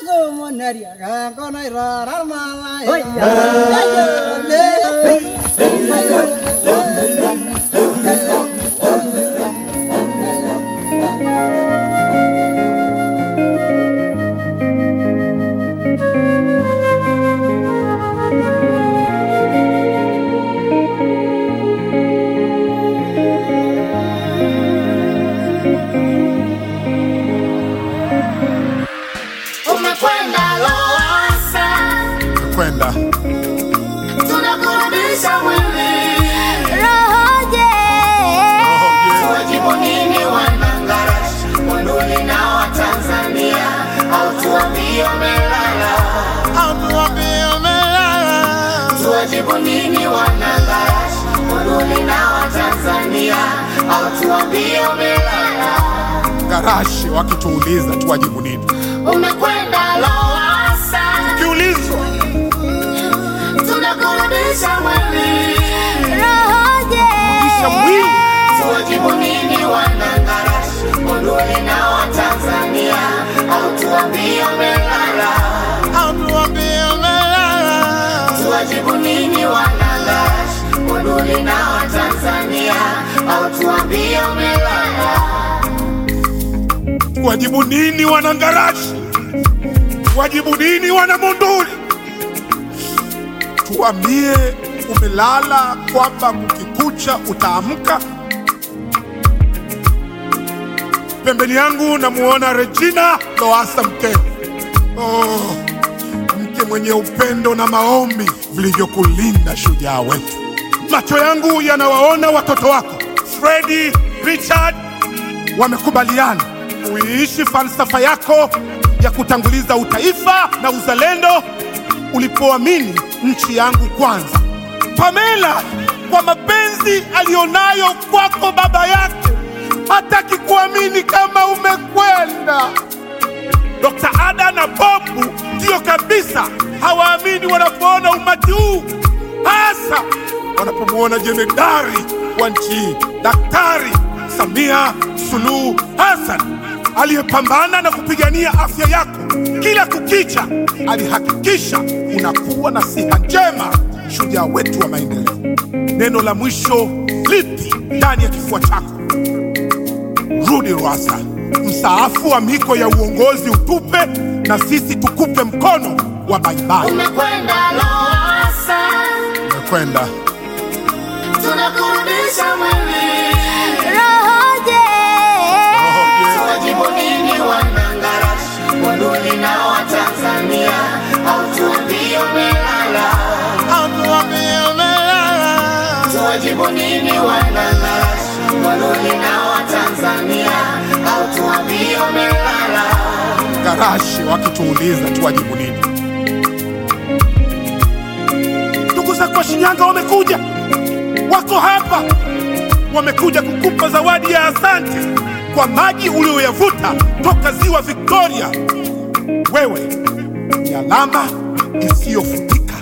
Umekwenda Lowassa, kwenda tunakurudisha mwili. Tuwajibu nini wanangarash, Monduli na Watanzania, au tuambie umelala? Tuwajibu nini wanangarash, Monduli na Watanzania, au tuambie umelala? garashi wakituuliza tuwajibu nini Umekwenda Lowassa, kiulizwa tunakurudisha mwili. kisha mwili Tuwajibu nini wanangarash, Monduli na Watanzania, au tuambie umelala? Tuwajibu nini wanangarash, Monduli na Watanzania, au tuambie umelala? wajibu nini wanangarashi wajibu nini wana Monduli tuambie umelala kwamba kukikucha utaamka pembeni yangu namuona Regina Lowassa Mkeo oh, mke mwenye upendo na maombi vilivyokulinda shujaa wetu macho yangu yanawaona watoto wako Fredi Richard wamekubaliana uiishi falsafa yako ya kutanguliza utaifa na uzalendo ulipoamini nchi yangu kwanza. Pamela, kwa mapenzi aliyonayo kwako baba yake, hataki kuamini kama umekwenda. Dr. Ada na Bobu ndio kabisa hawaamini wanapoona umati huu, hasa wanapomwona jemedari wa nchi hii Daktari Samia Suluhu Hassan aliyepambana na kupigania afya yako kila kukicha, alihakikisha unakuwa na siha njema, shujaa wetu wa maendeleo. Neno la mwisho lipi ndani ya kifua chako? Rudi Lowassa, mstaafu wa miko ya uongozi utupe, na sisi tukupe mkono wa baibai. Umekwenda Lowassa, Kwenda tunakurudisha mwili. Tuwajibu nini wanangarash, Monduli na Watanzania, au tuambie umelala? Tuwajibu nini wanangarash, Monduli na Watanzania, au tuambie umelala? garashi wakituuliza tuwajibu nini? Ndugu zako wa Shinyanga wamekuja, wako hapa, wamekuja kukupa zawadi ya asante kwa maji uliyoyavuta toka ziwa Victoria. Wewe ni alama isiyofutika.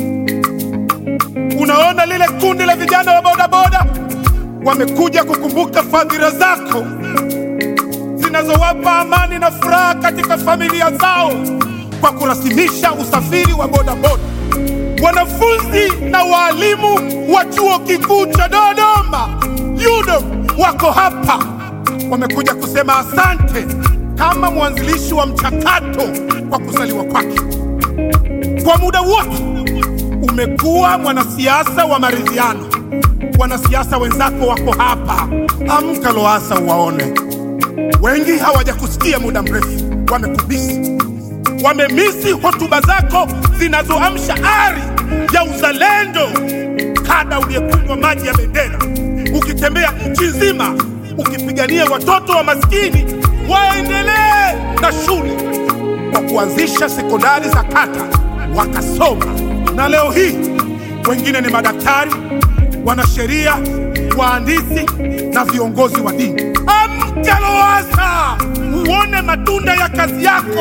Unaona lile kundi la vijana wa bodaboda wamekuja kukumbuka fadhila zako zinazowapa amani na furaha katika familia zao kwa kurasimisha usafiri wa bodaboda. Wanafunzi na waalimu wa chuo kikuu cha Dodoma UDOM wako hapa, wamekuja kusema asante kama mwanzilishi wa mchakato kwa kuzaliwa kwake. Kwa muda wote umekuwa mwanasiasa wa maridhiano. Wanasiasa wenzako wako hapa, amka Lowassa uwaone. Wengi hawajakusikia muda mrefu, wamekubisi, wamemisi hotuba zako zinazoamsha ari ya uzalendo. Kada uliyekunywa maji ya bendera, ukitembea nchi nzima ukipigania watoto wa maskini waendelee na shule, kwa kuanzisha sekondari za kata wakasoma, na leo hii wengine ni madaktari, wanasheria, wahandisi na viongozi wa dini. Amka Lowassa, uone matunda ya kazi yako.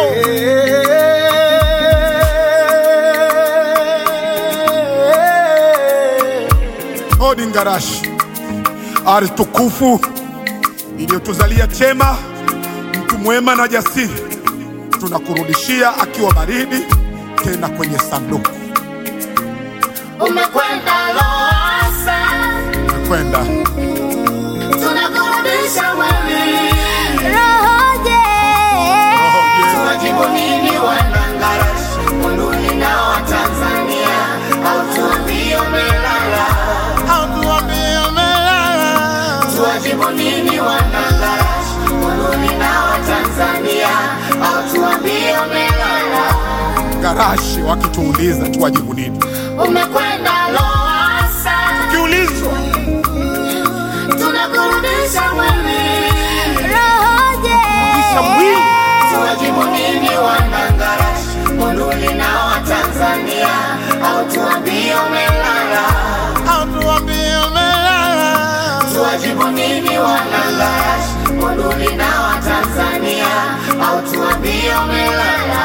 Odi Ngarashi, ardhi tukufu iliyotuzalia chema, mtu mwema na jasiri. tunakurudishia akiwa baridi, tena kwenye sanduku. Umekwenda Lowassa, Kwenda tunakurudisha wewe. Tuwajibu nini wanangarashi, Monduli na Watanzania, au tuambie umelala? Tuwajibu nini wanangarashi, Monduli na Watanzania, au tuambie umelala? garashi, wakituuliza tuwajibu nini? Umekwenda Lowassa, Kiulizwa tunakurudisha wewe. kisha mwili Tuwajibu nini wanangarashi, Monduli na Watanzania, au tuambie umelala? Tuwajibu nini wanangarashi, Monduli na Watanzania, au tuambie umelala?